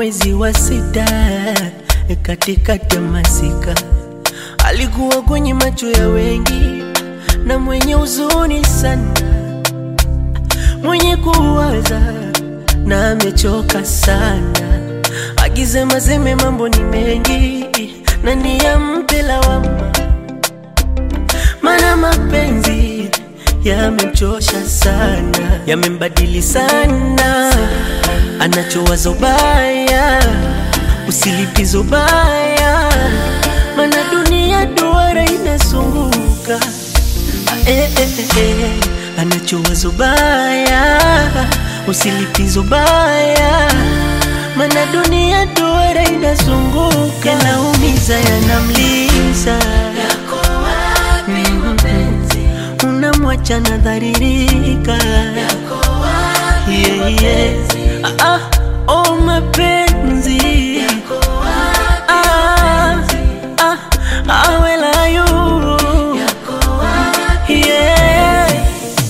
mwezi wa sita katikati ya masika, alikuwa kwenye macho ya wengi na mwenye huzuni sana, mwenye kuwaza na amechoka sana, akisema seme mambo ni mengi na ni ya mpe lawama, mana mapenzi yamemchosha sana, yamembadili sana, anachowaza ubaya, usilipizo baya, mana dunia duara inazunguka eh, eh, eh, anachowaza ubaya, usilipizo baya, mana dunia duara inazunguka, yanaumiza, yanamliza unamwacha nadharirika yeah, yeah. Ah, oh, mapenzi ah, ah, ah, where are you? Yeah.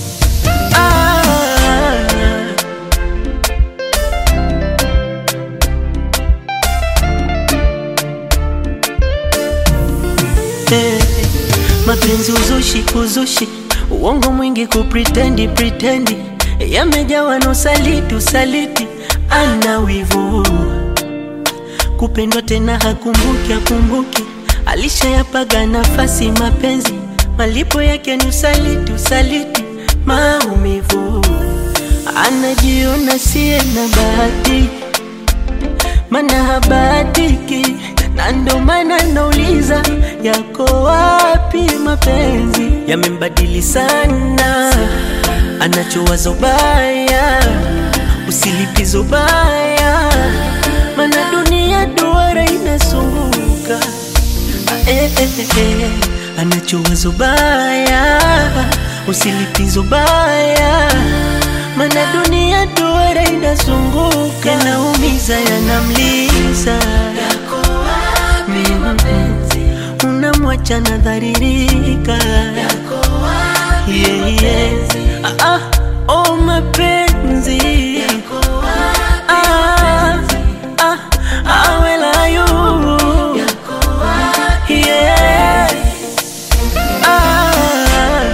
Ah. Eh, mapenzi uzushi uzushi uongo mwingi kupritendi pritendi yamejawa na usaliti usaliti ana wivu kupendwa tena hakumbuki akumbuki alishayapaga nafasi mapenzi malipo yake ni usaliti usaliti maumivu anajiona siye na bahati mana habatiki na ndo maana nauliza yako wapi mapenzi yamembadili sana anachowaza ubaya usilipizo ubaya mana dunia duara inazunguka eh, eh, eh, anachowaza ubaya usilipizo ubaya mana dunia duara inazunguka yanaumiza yanamliza unamwacha nadharirika yeah, yeah. ah, ah, oh, mapenzi ah, ah, ah, where are you? Yeah. Ah.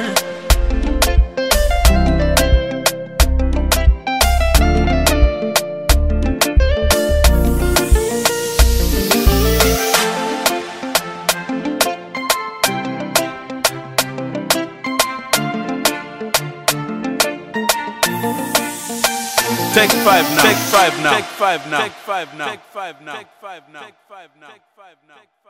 Take five now. Take five now. Take five now. Take five now. Take five now. Take five now. Take five now. Take five now.